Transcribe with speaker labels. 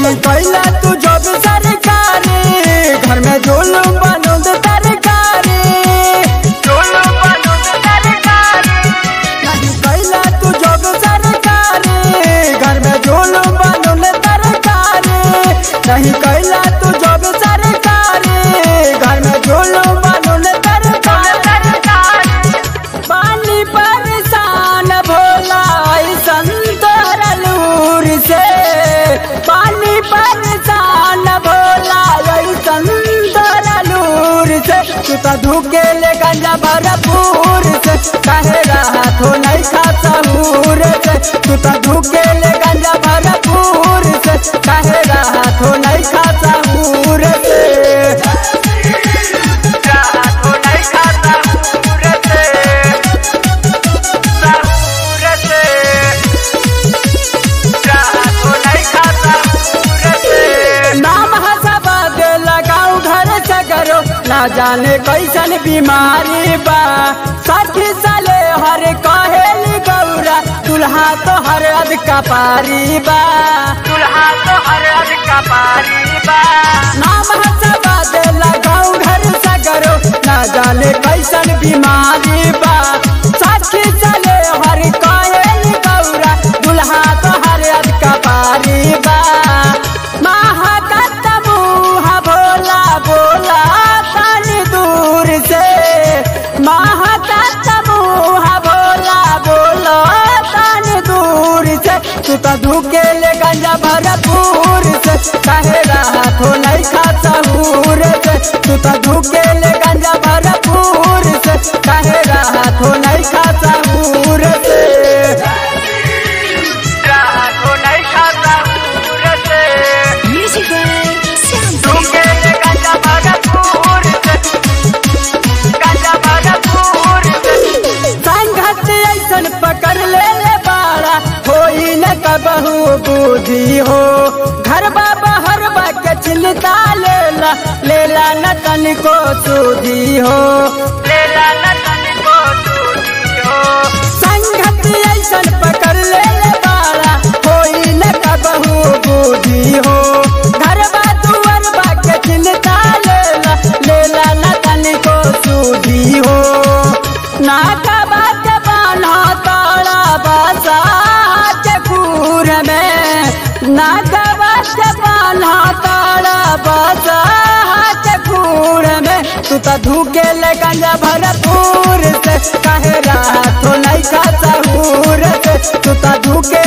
Speaker 1: नहीं कैला तू जब सरकारी घर में जुलूम बनूं तरकारी जुलूम बनूं तरकारी नहीं कैला तू जब सरकारी घर में जुलूम बनूं तरकारी नहीं कैला तू जब सरकारी घर में जुलूम बनूं तरकारी पानी परेशान भोला संतरलूर से पानी परेशान भोला संतरलूर से तू तो धुके ले गंजा भरपूर से कहे रहा तो नहीं खाता हूर से तू तो धुके ले गंजा भरपूर से कहे रहा तो नहीं खाता हूर से तो नहीं खाता हूर से नाम हसबद लगाऊ घर सगरो ना जाने कैसन बीमारी बा सखी साले हर कहेली गौरा दुल्हा तो हर अद कपारी बा दुल्हा तो हर अद कपारी बा नाम हसबद लगाऊ घर सगरो ना जाने कैसन बीमारी बा सखी साले हर कहेली गौरा दुल्हा तो हर अद कपारी बा महाकत मुँह भोला भोला तनी दूर से महाकत मुँह भोला भोला तनी दूर से तू तो धुके ले गंजा भरपूर से कहे रहा तो नहीं खाता हूर से तू तो धुके ले गंजा भरपूर से कहे रहा तो नहीं खाता हूर से रहा तो नहीं खाता हूर से
Speaker 2: Music by Sam
Speaker 1: धुके ले गंजा भरपूर से गंजा भरपूर से संघत ऐसन पकड़ ले ले बाड़ा होई न कबहू बुद्धि हो घर बाबा हर के चिंता लेला लेला न तनिको सुधी हो लेला न तनिको सुधी हो संघत ऐसन पकड़ ले ले बाड़ा होई न कबहू बुद्धि हो घर दुआर के चिंता लेला लेला न तनिको सुधी हो नाका बात बाना ताड़ा बासा चकूर में नाका बात बाना ताड़ा बासा चकूर में तू तो धुके ले गंजा भरपूर से कहे रहा तो नहीं खाता हूर से तू तो धुके